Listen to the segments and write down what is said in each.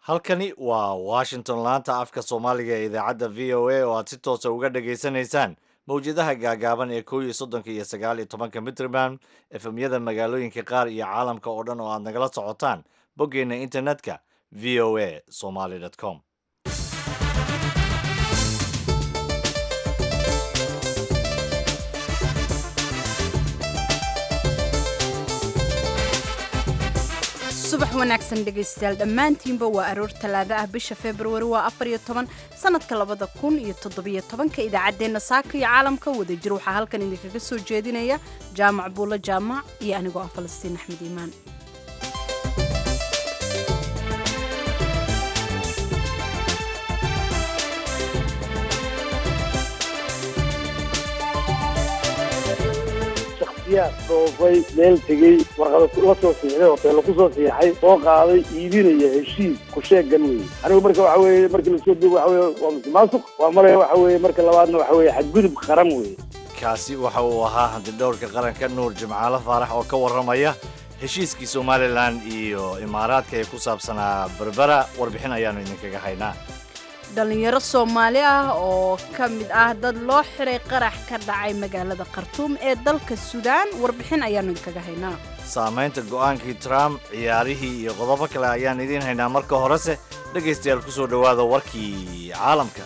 halkani waa washington laanta afka soomaaliga ee idaacadda v o a oo aad si toosa uga dhagaysanaysaan mawjadaha gaagaaban ee kow iyo soddonka iyo sagaal iyo tobanka mitrman efemyada magaalooyinka qaar iyo caalamka oo dhan oo aad nagala socotaan boggeenna internetka v o a somaly com subax wanaagsan dhegaystayaal dhammaantiinba waa aroor talaado ah bisha februari waa afar iyo toban sanadka labada kun iyo toddobiyo tobanka idaacaddeenna saaka iyo caalamka wadajir waxaa halkan idinkaga soo jeedinaya jaamac buulo jaamac iyo anigoo ah falastiin axmed iimaan dhoofay meel tegey warqada la soo siixday hoteello ku soo siixay soo qaaday iibinaya heshiis ku sheegan weye anigu marka waxa weye markii lasoo dego waxa weye waa musuqmaasuq waa maraya waxa weye marka labaadna waxa weye xadgudub qaran weye kaasi waxa uu ahaa hantidhowrka qaranka nuur jimcaale faarax oo ka warramaya heshiiskii somalilan iyo imaaraadka ee ku saabsanaa berbera warbixin ayaannu idinkaga haynaa dhallinyaro soomaali ah oo ka mid ah dad loo xiray qarax ka dhacay magaalada khartuum ee dalka suudaan warbixin ayaannu idinkaga haynaa saamaynta go'aankii trump ciyaarihii iyo qodobo kale ayaan idiin haynaa marka horese dhegaystayaal ku soo dhowaada warkii caalamka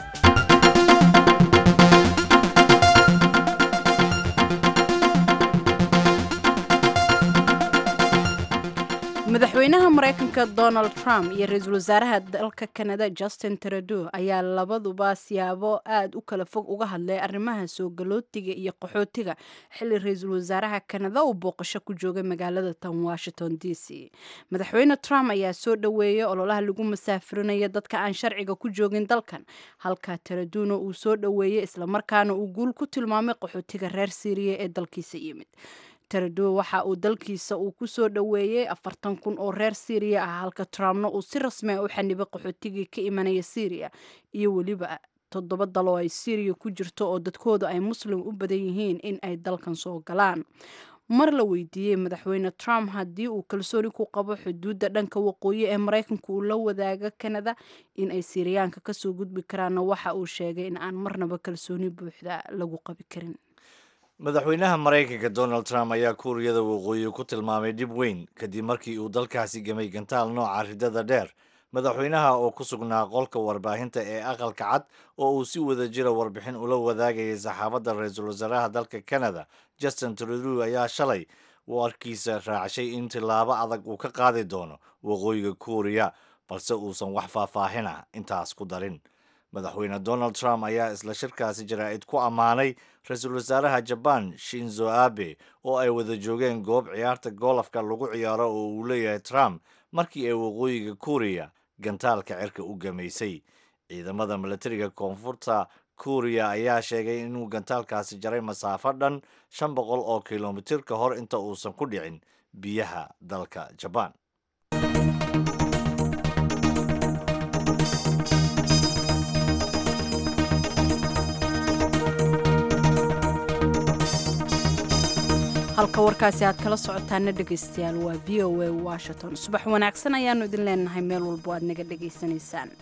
madaxweynaha maraykanka donald trump iyo ra-iisul wasaaraha dalka kanada justin trudeau ayaa labaduba siyaabo aada u kala fog uga hadlay arrimaha soo galootiga iyo qaxootiga xilli ra-iisul wasaaraha kanada uu booqasho ku joogay magaalada tan washington d c madaxweyne trump ayaa soo dhoweeyey ololaha lagu masaafurinayo dadka aan sharciga ku joogin dalkan halka taraduuna uu soo dhoweeyey islamarkaana uu guul ku tilmaamay qaxootiga reer syriya ee dalkiisa yimid taraduo waxa uu dalkiisa uu ku soo dhoweeyey afartan kun oo reer syriya ah halka trumpna uu si rasmi a u xanibay qaxootigii ka imanaya syriya iyo weliba toddoba dal oo ay syriya ku jirto oo dadkooda ay muslim u badan yihiin in ay dalkan soo galaan mar la weydiiyey madaxweyne trump haddii uu kalsooni ku qabo xuduudda dhanka waqooyi ee maraykanka uu la wadaaga kanada in ay siriyaanka kasoo gudbi karaanna waxa uu sheegay in aan marnaba kalsooni buuxda lagu qabi karin madaxweynaha maraykanka donald trump ayaa kuuriyada waqooyi ku tilmaamay dhib weyn kadib markii uu dalkaasi gamay gantaal nooca ridada dheer madaxweynaha oo ku sugnaa qolka warbaahinta ee aqalka cad oo uu si wada jira warbixin ula wadaagayay saxaafadda ra-iisul wasaaraha dalka canada justin trudeau ayaa shalay warkiisa raacshay in tilaabo adag uu ka qaadi doono waqooyiga kuuriya balse uusan wax faahfaahina intaas ku darin madaxweyne donald trump ayaa isla shirkaasi jaraa'id ku ammaanay ra-iisul wasaaraha jaban shinzo abe oo ay wada joogeen goob ciyaarta golofka lagu ciyaaro oo uu leeyahay trump markii ay waqooyiga kuuriya gantaalka cirka u gamaysay ciidamada milatariga koonfurta kuuriya ayaa sheegay inuu gantaalkaasi jaray masaafo dhan shan boqol oo kilomitir ka hor inta uusan ku dhicin biyaha dalka jabaan halka warkaasi aad kala socotaana dhegaystayaal waa v o a washington subax wanaagsan ayaanu idin leenahay meel walbo aad naga dhegaysanaysaan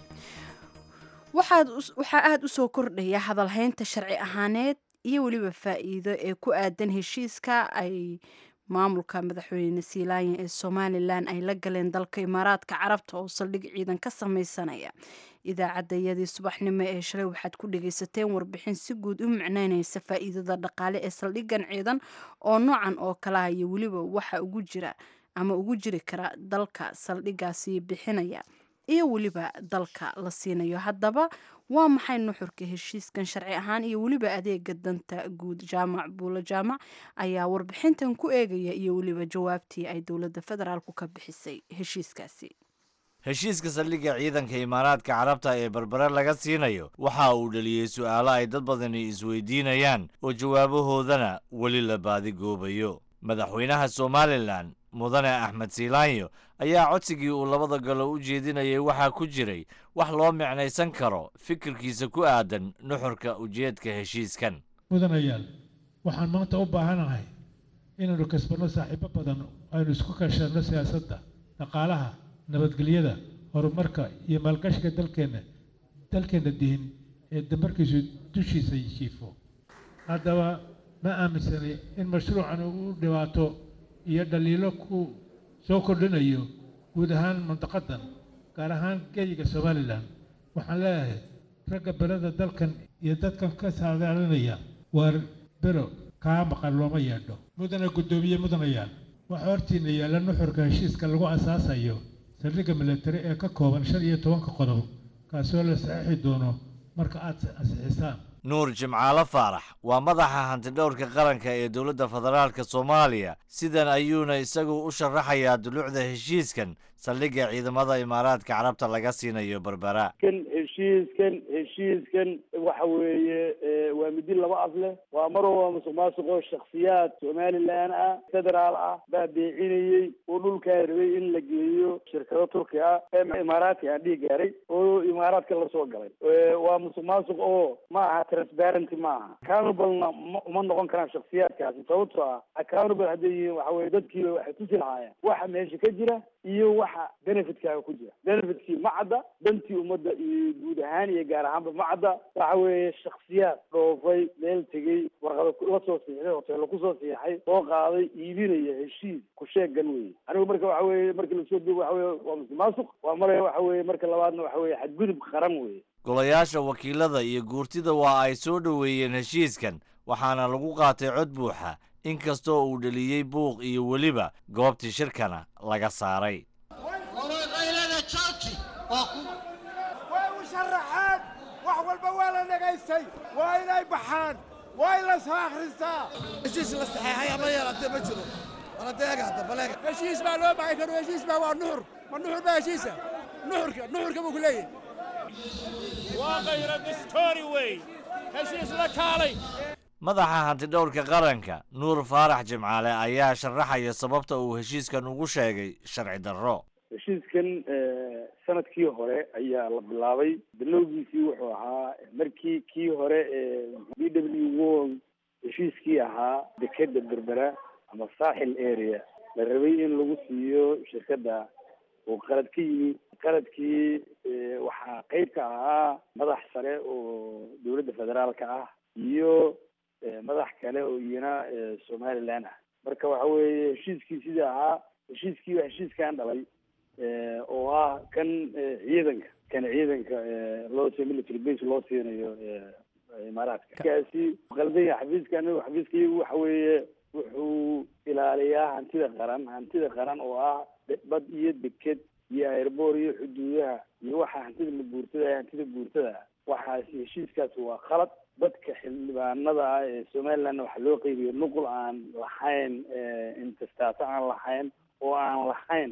waxaa aada u soo kordhaya hadalhaynta sharci ahaaneed iyo weliba faa'iido ee ku aadan heshiiska ay maamulka madaxweyne siilaanya ee somalilan ay la galeen dalka imaaraadka carabta oo saldhig ciidan ka sameysanaya idaacadayadii subaxnimo ee shalay waxaad ku dhagaysateen warbixin si guud u micneynaysa faa'iidada dhaqaale ee saldhigan ciidan oo noocan oo kalaha iyo weliba waxa ugu jira ama ugu jiri kara dalka saldhigaasi bixinaya iyo weliba dalka la siinayo haddaba waa maxay nuxurka heshiiskan sharci ahaan iyo weliba adeega danta guud jaamac buulo jaamac ayaa warbixintan ku eegaya iyo weliba jawaabtii ay dowladda federaalku ka bixisay heshiiskaasi heshiiska saldhigga ciidanka imaaraadka carabta ee berbere laga siinayo waxa uu dhaliyey su'aalo ay dad badani isweydiinayaan oo jawaabahoodana weli la baadigoobayo madaxweynaha somalilan mudane axmed siilaanyo ayaa codsigii uu labada galo u jeedinayay waxaa ku jiray wax loo micnaysan karo fikirkiisa ku aadan nuxurka ujeedka heshiiskan mudanayaal waxaan maanta u baahanahay inaynu kasbanno saaxiibo badan aynu isku kashanno siyaasadda dhaqaalaha nabadgelyada horumarka iyo maalgashiga dalkeenna dalkeenna dihin ee damarkiisu dushiisa jiifo haddaba ma aaminsanay in mashruucan uu dhibaato iyo dhaliilo ku soo kordhinayo guud ahaan mantaqadan gaar ahaan geyiga somalilan waxaan leeyahay ragga berada dalkan iyo dadkan ka saadaalinaya waar bero kaa maqan looma yeedho mudana guddoomiye mudanayaal waxaa hortiina yaalla nuxurka heshiiska lagu asaasayo saldhigga milatari ee ka kooban shan iyo tobanka qodob kaasoo la saxiixi doono marka aad ansixisaan nuur jimcaalo faarax waa madaxa hantidhowrka qaranka ee dowladda federaalka soomaaliya sidan ayuuna isagu u sharaxayaa dulucda heshiiskan saldhigga ciidamada imaaraadka carabta laga siinayo berbera kan heshiiskan heshiiskan waxa weeye waa midi laba af leh waa mar waa musuq maasuqoo shaksiyaad somalilan ah federaal ah baa beecinayey oo dhulkaa rabay in la geeyo shirkado turki ah ee imaaraadka aan dhihi gaaray oo imaaraadka lasoo galay waa musuq maasuq oo ma aha transparenty ma aha accountable-na ma uma noqon karaan shaksiyaadkaasi sababtoo ah accountable hadday yihiin waxa weye dadkiiba waxay tusi lahaayeen waxa meesha ka jira iyo waxa benefitkaaga ku jira benefitkii ma cadda dantii ummadda iyo guud ahaan iyo gaar ahaanba ma cadda waxa weeye shaksiyaad dhoofay meel tegey warqada la soo siixday hoteelo kusoo siixay soo qaaday iibinaya heshiis ku sheegan weye anigu marka waxa weye marka lasoo dugo waxa weye waa musuq maasuq waa maraya waxa weye marka labaadna waxa weye xadgudub qaran weye golayaasha wakiilada iyo guurtida waa ay soo dhoweeyeen heshiiskan waxaana lagu qaatay cod buuxa inkastoo uu dheliyey buuq iyo weliba goobtii shirkana laga saaray way u sharaxeen wax walba waa la dhagaystay waa inay baxaan waa in la soo akhristaa heshiis la saxeexay ama yeelatee ma jiro waladeega hadda baleega heshiis baa loo baxay karo heshiis baa waa nuxur ma nuxur baa heshiisa nuxurka nuxurka buu ku leeyahay waa qayra distori wey heshiis la kaalay madaxa hantidhowrka qaranka nuur faarax jimcaale ayaa sharaxaya sababta uu heshiiskan ugu sheegay sharci darro heshiiskan sanadkii hore ayaa la bilaabay bilowgiisii wuxuu ahaa markii kii hore ee b w world heshiiskii ahaa dekeda berbera ama saaxil area la rabay in lagu siiyo shirkadda oo qalad ka yimi qaladkii waxaa qeyb ka ahaa madax sare oo dowladda federaalka ah iyo madax kale oo iyana somaliland ah marka waxa weeye heshiiskii sidii ahaa heshiiskii waa heshiiskan dhalay oo ah kan ciidanka kan ciidanka loo si military base loo siinayo imaaraadka kaasi qaldanya xafiiska anigu xafiiskaygu waxa weeye wuxuu ilaaliyaa hantida qaran hantida qaran oo ah bad iyo deked iyo airboor iyo xuduudaha iyo waxa hantida la guurtada hantida guurtada waxaasi heshiiskaasi waa khalad dadka xildhibaanada ah ee somalilandna waxaa loo qeybiya nuqul aan lahayn intestaato aan lahayn oo aan lahayn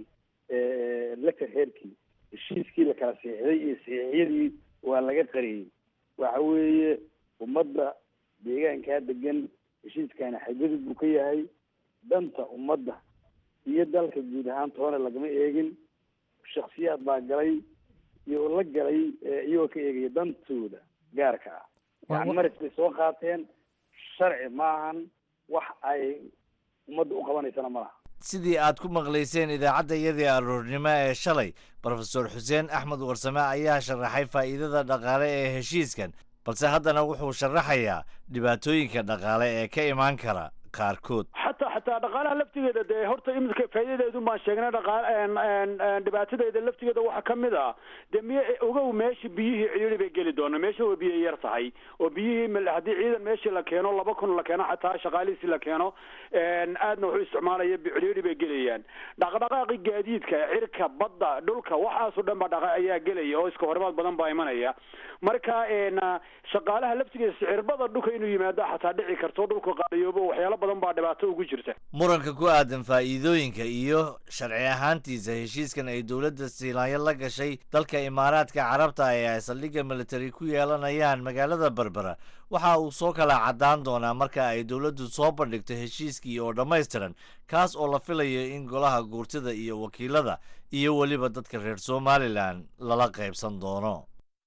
laka reerkii heshiiskii la kala siixday iyo siixyadii waa laga qariyey waxa weeye ummadda deegaankaa degan heshiiskani xadgudub buu ka yahay danta ummadda iyo dalka guud ahaan toona lagama eegin shaksiyaad baa galay iyo la galay iyagoo ka eegaya dantooda gaarka ah yani maris bay soo qaateen sharci maahan wax ay ummadda u qabanaysana ma laha sidii aad ku maqlayseen idaacaddayadii aroornimo ee shalay brofesor xuseen axmed warsame ayaa sharaxay faa'iidada dhaqaale ee heshiiskan balse haddana wuxuu sharaxayaa dhibaatooyinka dhaqaale ee ka imaan kara qaarkood xataa xataa dhaqaalaha laftigeeda dee horta imika faa'iidadeedu baan sheegnay dhaqaal dhibaatadeeda laftigeeda waxaa ka mid ah dee miy ogow meesha biyihii cidhiidhi bay geli doona meesha waa biyo yar tahay oo biyihii haddii ciidan meeshii la keeno laba kun la keeno xataa shaqaalihiisi la keeno aadna wuxuu isticmaalaya cidhiidhi bay gelayaan dhaqdhaqaaqi gaadiidka cirka badda dhulka waxaasoo dhan baa dhaqa ayaa gelaya oo iska horimaad badan baa imanaya marka shaqaalaha laftigeeda sicirbada dhulka inuu yimaado xataa dhici karto dhulka qaaliyoobo waxyaalo badan baa dhibaato ugu jirta muranka ku aadan faa'iidooyinka iyo sharci ahaantiisa heshiiskan ay dowladda siilaanyo la gashay dalka imaaraadka carabta ee ay saldhigga military ku yeelanayaan magaalada berbera waxa uu soo kala caddaan doonaa marka ay dowladdu soo bandhigto heshiiskii oo dhammaystiran kaas oo la filayo in golaha guurtida iyo wakiilada iyo weliba dadka reer somalilan lala qaybsan doono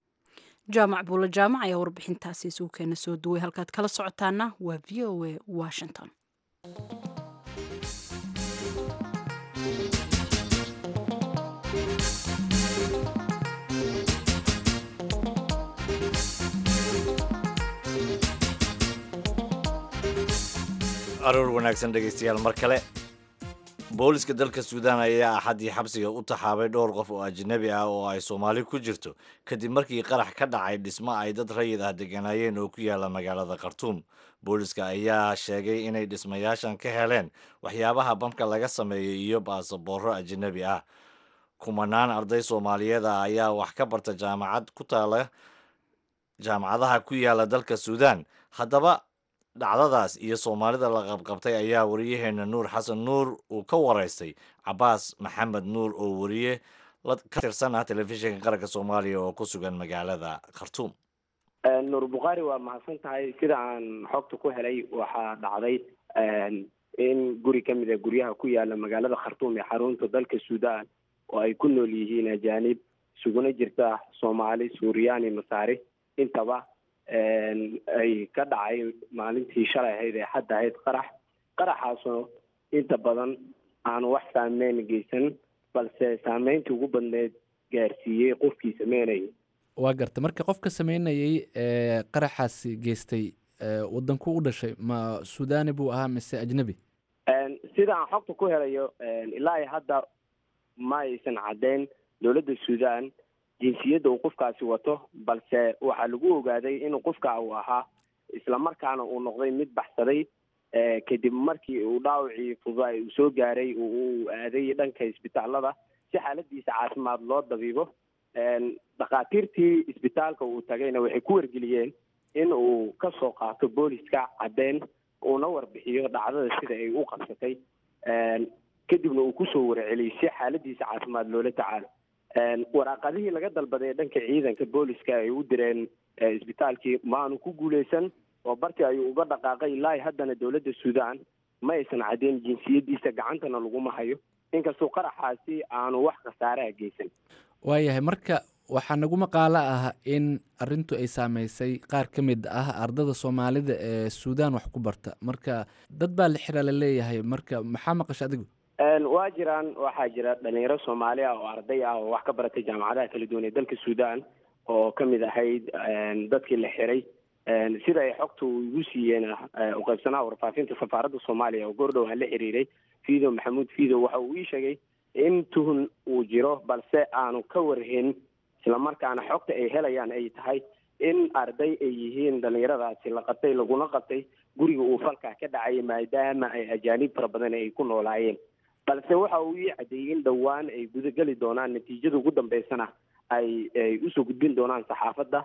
jaamac buulo jaamac ayaa warbixintaasi isugu keena soo duway halkaad kala socotaana waa v o a washington aroor wanaagsan dhegaystayaal mar kale booliska dalka suudaan ayaa axaddii xabsiga u taxaabay dhowr qof oo ajnabi ah oo ay soomaali ku jirto kadib markii qarax ka dhacay dhismo ay dad rayid ah degganaayeen oo ku yaala magaalada khartuum booliska ayaa sheegay inay dhismayaashan ka heleen waxyaabaha bamka laga sameeyo iyo baasaboorro ajnabi ah kumanaan arday soomaaliyeed ah ayaa wax ka barta jaamacad ku taala jaamacadaha ku yaala dalka suudaan haddaba dhacdadaas iyo soomaalida la qabqabtay ayaa wariyaheena nuur xasan nuur uu ka waraystay cabaas maxamed nuur oo wariye ka tirsan ah telefishinka qaranka soomaaliya oo ku sugan magaalada khartuum nuur bukhaari waa mahadsan tahay sida aan xogta ku helay waxaa dhacday in guri ka mid a guryaha ku yaala magaalada khartuum ee xarunta dalka suudaan oo ay ku nool yihiin ajaanib isuguna jirta soomaali suuriyaani masaari intaba ay ka dhacay maalintii shalay ahayd ee xadda ahayd qarax qaraxaasoo inta badan aanu wax saameyn geysan balse saameyntii ugu badneed gaarsiiyey qofkii sameynayay waa garta marka qofka sameynayay ee qaraxaasi geystay wadanku u dhashay ma suudani buu ahaa mise ajnabi sida aan xogta ku helayo ilaa hadda ma aysan caddeyn dowladda suudaan jinsiyadda uu qofkaasi wato balse waxaa lagu ogaaday inuu qofka uu ahaa islamarkaana uu noqday mid baxsaday kadib markii uu dhaawacii fududaa uu soo gaaray uu aaday dhanka isbitaalada si xaaladiisa caafimaad loo dabiibo dhakhaatiirtii isbitaalka uu tagayna waxay ku wargeliyeen in uu ka soo qaato booliska caddeyn uuna warbixiyo dhacdada sida ay u qabsatay kadibna uu kusoo warceliyey si xaaladiisa caafimaad loola tacaalo waraaqadihii laga dalbaday dhanka ciidanka booliska ay u direen isbitaalkii maanu ku guuleysan oo bartii ayuu uga dhaqaaqay ilaa haddana dowladda suudaan ma aysan caddeyn jinsiyadiisa gacantana laguma hayo inkastoo qaraxaasi aanu wax khasaaraha geysan waayahay marka waxaa nagu maqaalo ah in arintu ay saameysay qaar ka mid ah ardada soomaalida ee suudaan wax ku barta marka dad baa la xira la leeyahay marka maxaa maqasha adigu waa jiraan waxaa jira dhalinyaro soomaali ah oo arday ah oo wax ka baratay jaamacadaha kala duwan ee dalka suudaan oo ka mid ahayd dadkii la xiray sida ay xogta uu igu siiyeen uqaybsanaha warfaafinta safaaradda soomaaliya oo goordhow aan la xiriiray fido maxamuud fido waxa uu ii sheegay in tuhun uu jiro balse aanu ka warhayn islamarkaana xogta ay helayaan ay tahay in arday ay yihiin dhalinyaradaasi la qabtay laguna qabtay guriga uu falkaa ka dhacay maadaama ay ajaanib fara badan ay ku noolaayeen balse waxa uu ii caddeeyey in dhowaan ay gudageli doonaan natiijada ugu dambeysana ay ay usoo gudbin doonaan saxaafadda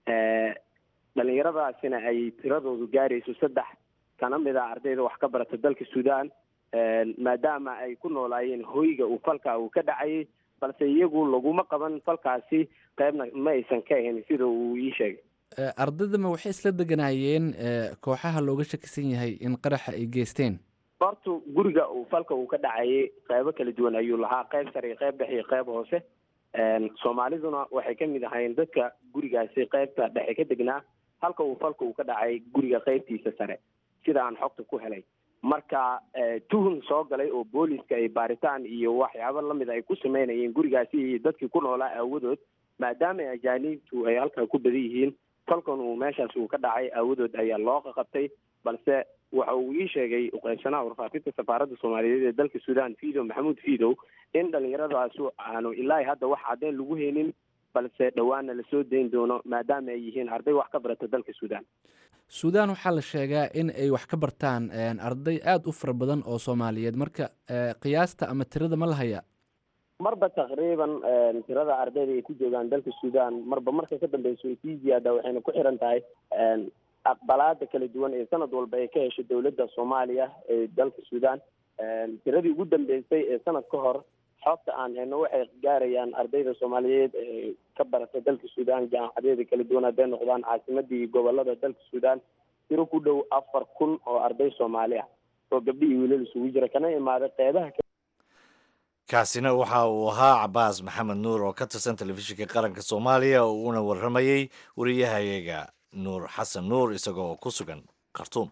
dhalinyaradaasina ay tiradoodu gaarayso saddex kana mid a ardayda wax ka barata dalka suudaan maadaama ay ku noolaayeen hoyga uu falka uu ka dhacayay balse iyagu laguma qaban falkaasi qaybna ma aysan ka ahayn sida uu ii sheegay ardaydama waxay isla deganaayeen kooxaha looga shakisan yahay in qaraxa ay geysteen horta guriga uu falka uu ka dhacayay qeybo kala duwan ayuu lahaa qeyb sare iyo qeyb dhexe iyo qeyb hoose soomaaliduna waxay ka mid ahayn dadka gurigaasi qeybta dhexe ka degnaa halka uu falka uu ka dhacay guriga qeybtiisa sare sida aan xogta ku helay marka tuhun soo galay oo booliska ay baaritaan iyo waxyaabo lamid ay ku sameynayeen gurigaasi iyo dadkii ku noolaa aawadood maadaama ajaaniibtu ay halkaa ku badan yihiin falkan uu meeshaas uu ka dhacay aawadood ayaa loo qaqabtay balse waxa uu ii sheegay uqeybsanaha warfaafinta safaaradda soomaaliyeed ee dalka suudaan fido maxamuud fidow in dhalinyaradaasi aanu ilaa hadda wax caddeyn lagu haynin balse dhowaana lasoo dayn doono maadaama ay yihiin arday wax ka barata dalka suudaan suudaan waxaa la sheegaa in ay wax ka bartaan arday aada u fara badan oo soomaaliyeed marka qiyaasta ama tirada ma la hayaa marba taqriiban tirada ardayda ay ku joogaan dalka suudaan marba marka ka dambeyso way sii ziyaada waxayna ku xiran tahay aqbalaada kala duwan ee sanad walba ay ka hesho dowladda soomaaliya ee dalka suudaan tiradii ugu dambeysay ee sanad ka hor xogta aan heno waxay gaarayaan ardayda soomaaliyeed ee ka barata dalka suudaan jaamacadeeda kala duwan hadday noqdaan caasimadii gobolada dalka suudaan tiro ku dhow afar kun oo arday soomaali ah oo gabdhi iyo wiilal isugu jira kana imaaday qeybaha kaasina waxa uu ahaa cabaas maxamed nuur oo ka tirsan telefishinka qaranka soomaaliya uuna warramayey wariyahayaga nuur xasan nuur isagoo ku sugan khartuum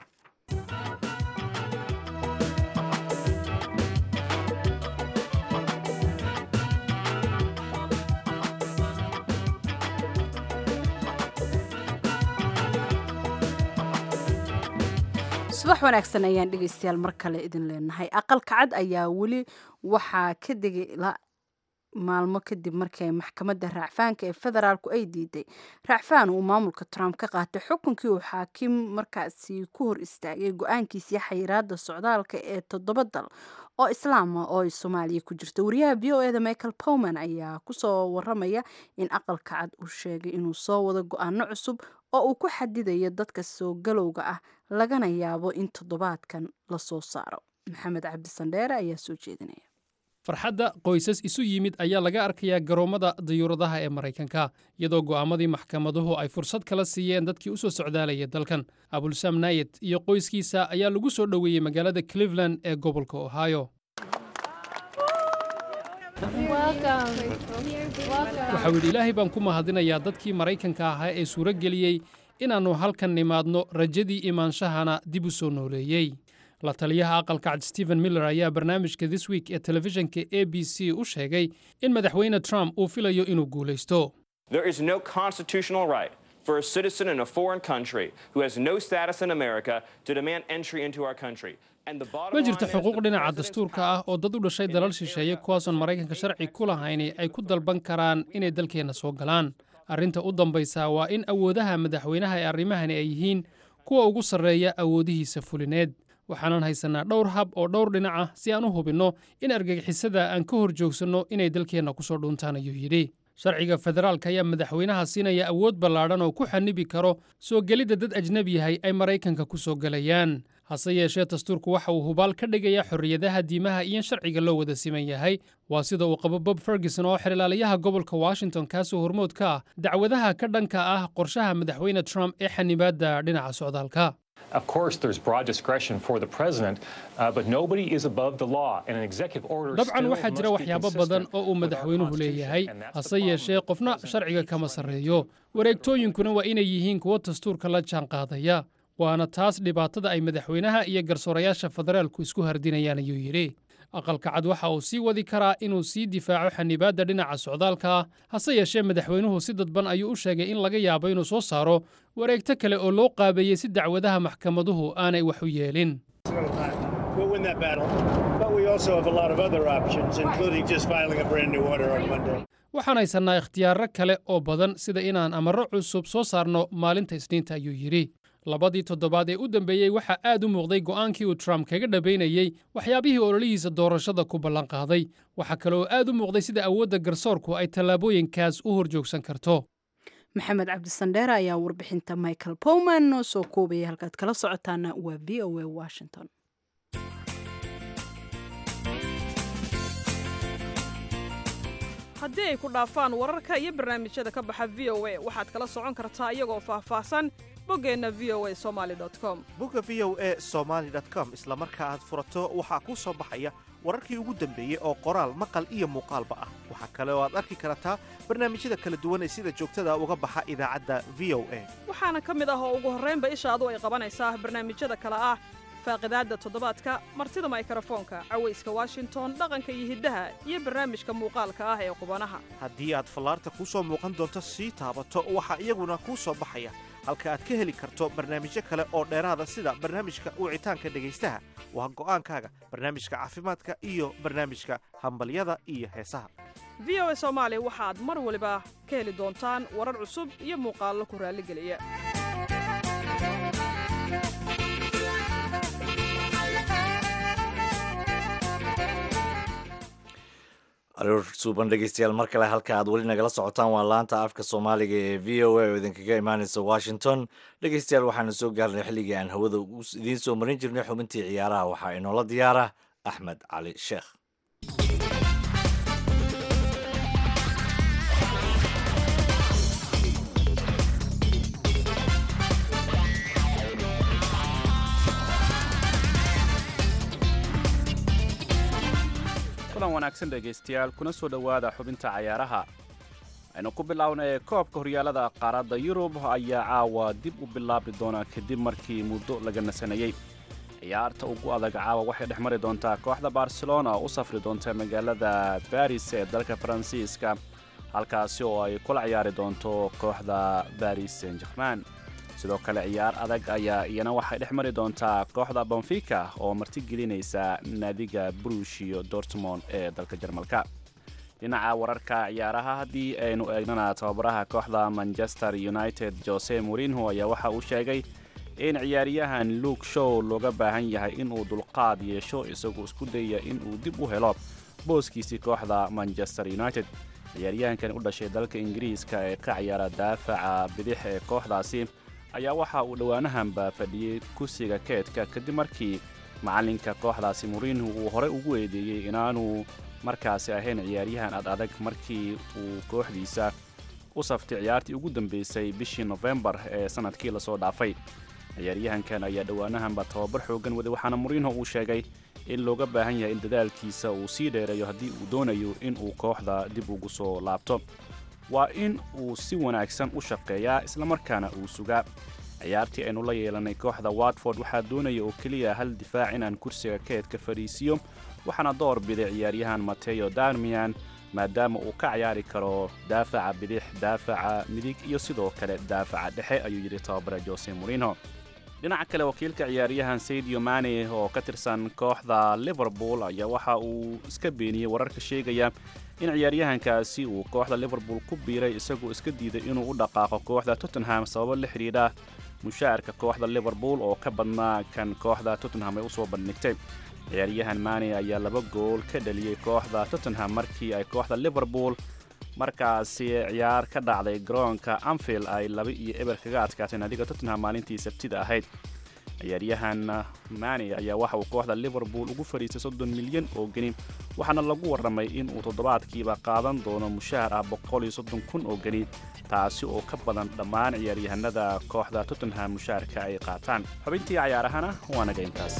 subax wanaagsan ayaan dhegaystayaal mar kale idin leenahay aqalka cad ayaa weli waxaa ka degay la maalmo kadib markii ay maxkamadda raacfaanka ee federaalku ay diiday raacfaan uu maamulka trump ka qaatay xukunkii uu xaakim markaasi ku hor istaagay go-aankiisii xayiraada socdaalka ee toddoba dal oo islaama oo ay soomaaliya ku jirto wariyaha v o eda michael powman ayaa kusoo waramaya in aqalka cad uu sheegay inuu soo wado go-aano cusub oo uu ku xadidayo dadka soo galowga ah lagana yaabo in toddobaadkan lasoo saaro maxamed cabdisandheere ayaa soo jeedinaya farxadda qoysas isu yimid ayaa laga arkayaa garoommada dayuuradaha ee maraykanka iyadoo go'aamadii maxkamaduhu ay fursad kala siiyeen dadkii u soo socdaalaya dalkan abulsam nayet iyo qoyskiisa ayaa lagu soo dhoweeyey magaalada cleveland ee gobolka ohio waxau yidhi ilaahay baan ku mahadinayaa dadkii maraykanka ahaa ee suuro geliyey inaannu halkan nimaadno rajadii imaanshahana dib u soo nooleeyey la taliyaha aqalka cad stephen miller ayaa barnaamijka this week ee telefishinka a b c u sheegay in madaxweyne trump uu filayo inuu guulaysto There is no constitutional right for a citizen in a foreign country who has no status in America to demand entry into our country. And the bottom ma line jirto is xuquuq the dhinaca president's dastuurka ah oo dad u dhashay dalal shisheeye kuwaasoon maraykanka sharci ku lahayni ay ku dalban karaan inay dalkeenna soo galaan arrinta u dambaysa waa in awoodaha madaxweynaha ee arrimahani ay yihiin kuwa ugu sarreeya awoodihiisa fulineed waxaanan haysannaa dhowr hab oo dhowr dhinac ah si aan u hubinno in argagixisada aan ka hor joogsanno inay dalkeenna ku soo dhuuntaan ayuu yidhi sharciga federaalka ayaa madaxweynaha siinaya awood ballaadhan oo ku xanibi karo soo gelidda dad ajnebi yahay ay maraykanka ku soo gelayaan hase yeeshee dastuurku waxa uu hubaal ka dhigayaa xorriyadaha diimaha iyo in sharciga loo wada siman yahay waa sida uu qabo bob ferguson oo xirilaalayaha gobolka washington kaasoo hormood ka ah dacwadaha ka dhanka ah qorshaha madaxweyne trump ee xanibaadda dhinaca socdaalka Of course, there's broad discretion for the president, uh, but nobody is above the law, and an executive order dabcan still waxaa jira must be waxyaabo badan consistent oo uu with our madaxweynuhu leeyahay Constitution, and that's hase the problem yeeshee qofna sharciga kama sarreeyo wareegtooyinkuna waa inay yihiin kuwo dastuurka la jaanqaadaya waana taas dhibaatada ay madaxweynaha iyo garsoorayaasha federaalku isku hardinayaan ayuu yidhi aqalka cad waxa uu sii wadi karaa inuu sii difaaco xanibaadda dhinaca socdaalka ah hase yeeshee madaxweynuhu si dadban ayuu u sheegay in laga yaabo inuu soo saaro wareegto kale oo loo qaabeeyey si dacwadaha maxkamaduhu aanay wax u yeelin We'll win that battle. But we also have a lot of other options, including just filing a brand new order on Monday. waxaan haysannaa ikhtiyaarro kale oo badan sida inaan amarro cusub soo saarno maalinta isniinta ayuu yidhi labadii toddobaad ee u dambeeyey waxaa aad u muuqday go'aankii uu trump kaga dhabaynayey waxyaabihii ololihiisa doorashada ku ballanqaaday waxaa kale oo aad u muuqday sida awoodda garsoorku ay tallaabooyinkaas u hor joogsan karto maxamed cabdisandheere ayaa warbixinta michael powman noo soo koobaya halkaad kala socotaana waa v o a washington haddii ay ku dhaafaan wararka iyo barnaamijyada ka baxa v o a waxaad kala socon kartaa iyagoo faahfaahsan boggeenna v o a somali com bogga v o e somaali com isla marka aad furato waxaa kuu soo baxaya wararkii ugu dambeeyey oo qoraal maqal iyo muuqaalba ah waxaa kale oo aad arki kartaa barnaamijyada kala duwan ee sida joogtada uga baxa idaacadda v o a waxaana ka mid ah oo ugu horraynba ishaadu ay qabanaysaa barnaamijyada kale ah faaqidaadda toddobaadka martida maykrofoonka cawayska washington dhaqanka iyo hiddaha iyo barnaamijka muuqaalka ah ee qubanaha haddii aad fallaarta kuu soo muuqan doonto sii taabato waxaa iyaguna kuu soo baxaya halka aad ka heli karto barnaamijyo kale oo dheeraada sida barnaamijka wicitaanka dhegaystaha waa go'aankaaga barnaamijka caafimaadka iyo barnaamijka hambalyada iyo heesaha v o a soomaali waxaad mar waliba ka heli doontaan warar cusub iyo muuqaallo ku raalligeliya aroor suuban dhegeystayaal mar kale halka aad weli nagala socotaan waa laanta afka soomaaliga ee v o a oo idinkaga imaaneysa washington dhegeystayaal waxaanu soo gaarnay xilligii aan hawada idiin soo marin jirnay xubintii ciyaaraha waxaa inoola diyaara axmed cali sheekh kulan wanaagsan dhegaystayaal kuna soo dhowaada xubinta cayaaraha aynu ku bilownay koobka horyaalada qaaradda yurub ayaa caawa dib u bilaabi doona kadib markii muddo laga nasanayey ciyaarta ugu adag caawa waxay dhex mari doontaa kooxda barcelona oo u safri doonta magaalada baris ee dalka faransiiska halkaasi oo ay kula ciyaari doonto kooxda baris saint german sidoo kale ciyaar adag ayaa iyana waxay dhex mari doontaa kooxda bonfica oo martigelinaysa naadiga brushio dortmond ee dalka jarmalka dhinaca wararka ciyaaraha haddii aynu eegnana tababaraha kooxda manchester united jose morinho ayaa waxa uu sheegay in ciyaaryahan luke show looga baahan yahay inuu dulqaad yeesho isagoo isku dayaya inuu dib u helo booskiisii kooxda manchester united ciyaaryahankan u dhashay dalka ingiriiska ee ka ciyaara daafaca bidix ee kooxdaasi ayaa waxa uu dhowaanahanba fadhiyey kursiga keedka kadib markii macalinka kooxdaasi morinho uu horey ugu eedeeyey inaanu markaasi ahayn ciyaaryahan ad adag markii uu kooxdiisa u saftay ciyaartii ugu dambeysay bishii nofembar ee sanadkii lasoo dhaafay ciyaaryahankan ayaa dhowaanahanba tababar xoogan waday waxaana morinho uu sheegay in looga baahan yahay in dadaalkiisa uu sii dheereeyo haddii uu doonayo in uu kooxda dib ugu soo laabto waa in uu si wanaagsan u shaqeeyaa islamarkaana uu sugaa ciyaartii aynu la yeelanay kooxda watford waxaa doonaya oo keliya hal difaac inaan kursiga keedka fadhiisiyo waxaana door biday ciyaaryahan mateo darmian maadaama uu ka ciyaari karo daafaca bidix daafaca midig iyo sidoo kale daafaca dhexe ayuu yidhi tababare jose morinho dhinaca kale wakiilka ciyaaryahan saidio mane oo ka tirsan kooxda liverpool ayaa waxa uu iska beeniyey wararka sheegaya in ciyaaryahankaasi uu kooxda liverpool ku biiray isagoo iska diiday inuu u dhaqaaqo kooxda tottenham sababo la xidhiidha mushaarka kooxda liverpool oo ka badnaa kan kooxda tottenham ay usoo bandhigtay ciyaaryahan mane ayaa laba gool ka dhaliyey kooxda tottenham markii ay kooxda liverpool markaasi ciyaar ka dhacday garoonka anfield ay laba iyo eber kaga adkaatay naadiga tottenham maalintii sabtida ahayd ciyaaryahan mane ayaa waxa uu kooxda liverpool ugu fadhiistay soddon milyan oo geni waxaana lagu warramay in uu toddobaadkiiba qaadan doono mushahar ah boqol iyo soddon kun oo geni taasi oo ka badan dhammaan ciyaaryahanada kooxda tottenham mushaharka ay qaataan xubintii cayaarahana waa naga intaas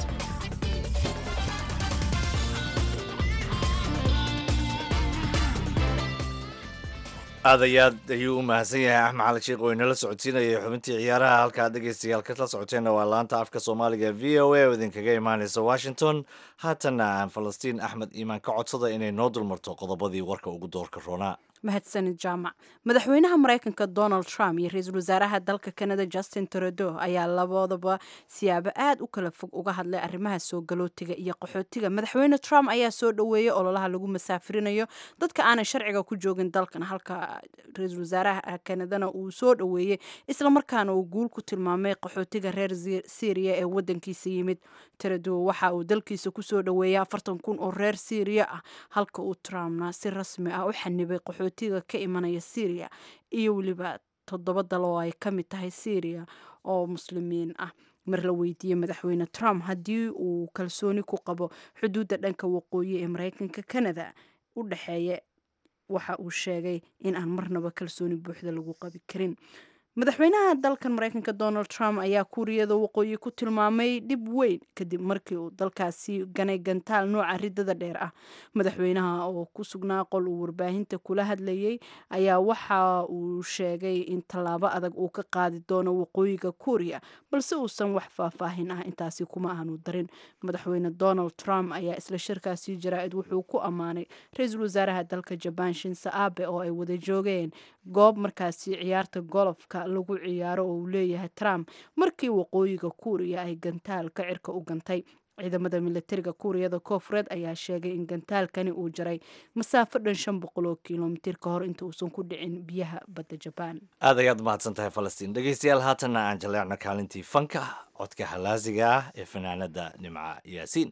aad iyo aad ayuu u mahadsan yahay axmed cali sheekh oo inala socodsiinayay xubintii ciyaaraha halkaa dhegaystayaal kala socoteenna waa laanta afka soomaaliga v o a oo idinkaga imaanaysa washington haatanna aan falastiin axmed iimaan ka codsada inay noo dulmarto qodobadii warka ugu doorka roonaa mahadsanid jaamac madaxweynaha maraykanka donald trump iyo ra-iisul wasaaraha dalka canada justin trudeau ayaa labadaba siyaabo aad u kala fog uga hadlay arrimaha soo galootiga iyo qaxootiga madaxweyne trump ayaa soo dhoweeyey ololaha lagu masaafirinayo dadka aanay sharciga ku joogin dalkan halka ra-iisul wasaaraha canadana uu soo dhoweeyey islamarkaana uu guul ku tilmaamay qaxootiga reer syriya ee wadankiisa yimid trudeau waxa uu dalkiisa kusoo dhoweeyay afartan kun oo reer syriya ah halka uu trumpna si rasmi ah u xanibay qaxootiga ka imanaya syria iyo weliba toddoba dal oo ay ka mid tahay syria oo muslimiin ah mar la weydiiyey madaxweyne trump haddii uu kalsooni ku qabo xuduudda dhanka waqooyi ee maraykanka canada u dhexeeya waxa uu sheegay in aan marnaba kalsooni buuxda lagu qabi karin madaxweynaha dalkan maraykanka donald trump ayaa kuuriyada waqooyi ku tilmaamay dhib weyn kadib markii uu dalkaasi ganay gantaal nooca ridada dheer ah madaxweynaha oo ku sugnaa qol uu warbaahinta kula hadlayay ayaa waxa uu sheegay in tallaabo adag uu ka qaadi doono waqooyiga kuuriya balse uusan wax faahfaahin ah intaasi kuma aanu darin madaxweyne donald trump ayaa isla shirkaasi jaraa-id wuxuu ku ammaanay ra-iisul wasaaraha dalka jabaan shinse abe oo ay wada joogeen goob markaasi ciyaarta golofka lagu ciyaaro oo uu leeyahay trump markii waqooyiga kuuriya ay gantaalka cirka u gantay ciidamada militariga kuuriyada koofureed ayaa sheegay in gantaalkani uu jaray masaafo dhan shan boqol oo kilomitir ka hor inta uusan ku dhicin biyaha badda jabaan aad ayaad mahadsan tahay falastiin dhegaystayaal haatanna aan jaleecno kaalintii fanka codka halaasiga ah ee fanaanada nimca yaasiin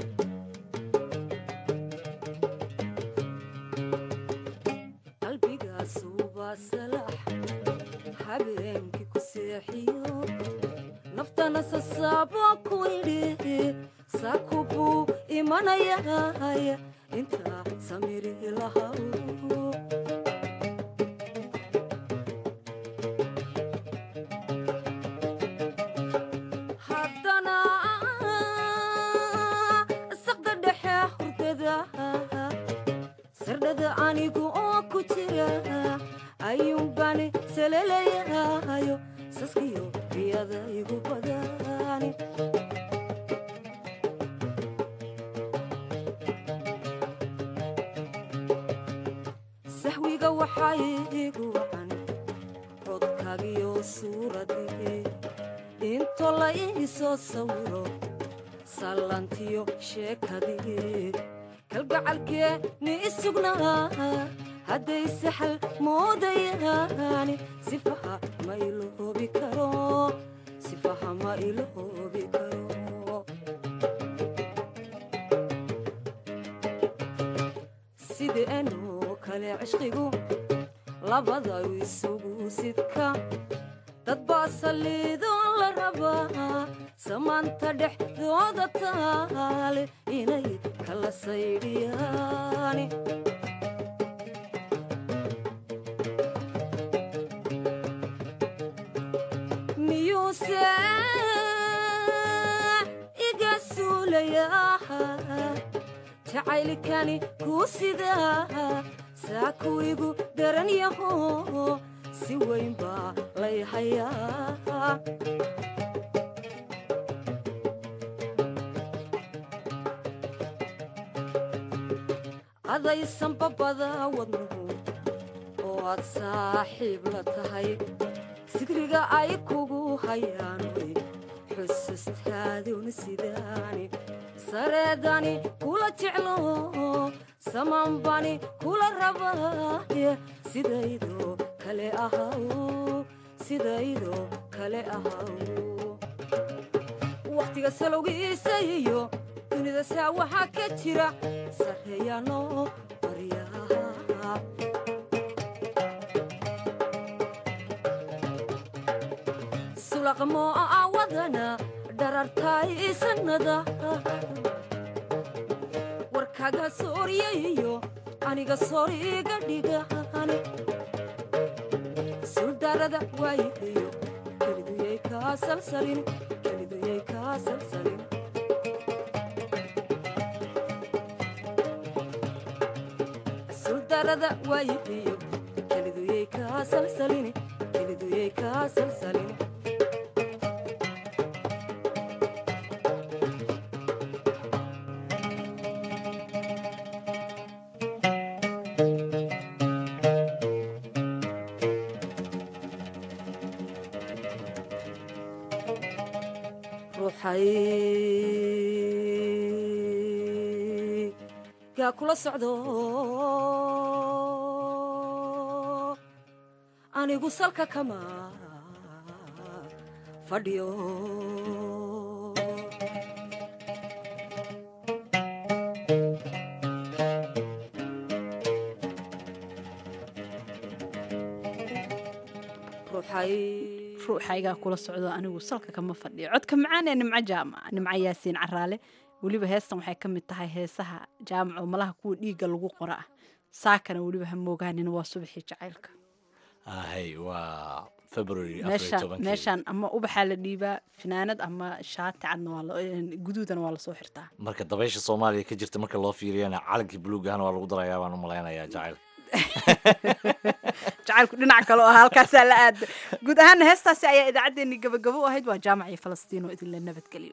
habeenkii ku seexiyo naftana sasaabo ku idhi saku buu imanayay intaa samiri lahaw haddana saqda dhexe hurdada sardhada anigu oo ku jira ayuunbani salelayahayo saskiyo riyada igu badani sahwiga waxaa igu wacan codka sawirkaagiyo suuradii into la ii soo sawiro sallantiyo sheekadii kalgacalkee ni isugnaa hadday saxal moodayaani sifaha ma iloobi karo sifaha ma iloobi karo sideenoo kale cishqigu labada isugu sidka dad baa saliidoo la rabaa samaanta dhexdooda taale inay kala saydhiyaani miyuuse iga suulayaa jacaylkani kuu sidaa saa kuwigu daran yaho si weyn baa lay hayaa adaysan babada wadnuhu oo aad saaxiib la tahay sidriga ay kugu hayaan way xusustaaduna sidaani sareedani kula jeclo samaanbani kula rabaaye sidaydoo kale ahaw sidaydoo kale ahaw wakhtiga salowgiisa iyo dunida saa waxaa ka jira sarreeyaanoo baryaha sulaqmoo awadana dharartaay sanada warkaga sooryayo aniga sooriga dhigaan suldarada waayihiyo keliduyay kaa salsalin keliduyay kaa salsalin suldarada waayihiyo keliduyay kaa salsalin keliduyay kaa salsalin ruuxay gaa kula socdo anigu salka kama fadhiyo ruuxaygaa kula socdo anigu salka kama fadhiyo codka macaan ee nimco jaamac nimco yaasiin caraale weliba heestan waxay ka mid tahay heesaha jaamaco malaha kuwa dhiigga lagu qora ah saakana weliba ha moogaanin waa subaxii jacaylka ahay waa february meeshaan meeshaan ama ubaxaa la dhiibaa finaanad ama shaati cadna waa la- guduudana waa lasoo xirtaa marka dabaysha soomaaliya ka jirta marka loo fiiriyana calankii buluugahana waa lagu darayaa baan u malaynayaa jacayl jacaylku dhinac kale oo ah halkaasaa la aada guud ahaana heestaasi ayaa idaacaddeenii gabagabo u ahayd waa jaamac iyo falastiin oo idinla nabadgeliyo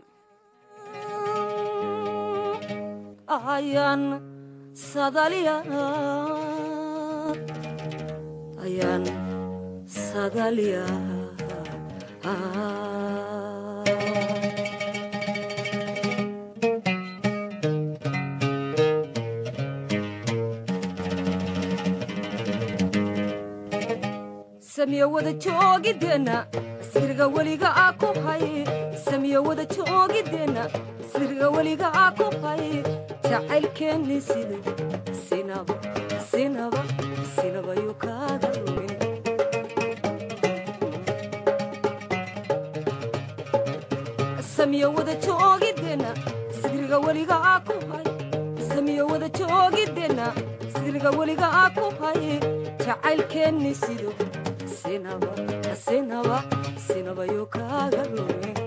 ayaan sadaliya ayaan sadaliya samiyo wada joogideenna sirga weliga aa ku hay samiyo wada joogideenna sirga weliga aa ku hay jacaylkeenni sida sinaba sinaba sinaba yuu kaaga lumin samiyo wada joogideenna sirga weliga aa ku hay samiyo wada joogideenna sirga weliga aa ku hay jacaylkeenni sido sinaba sinaba sinaba yuu kaaga lumin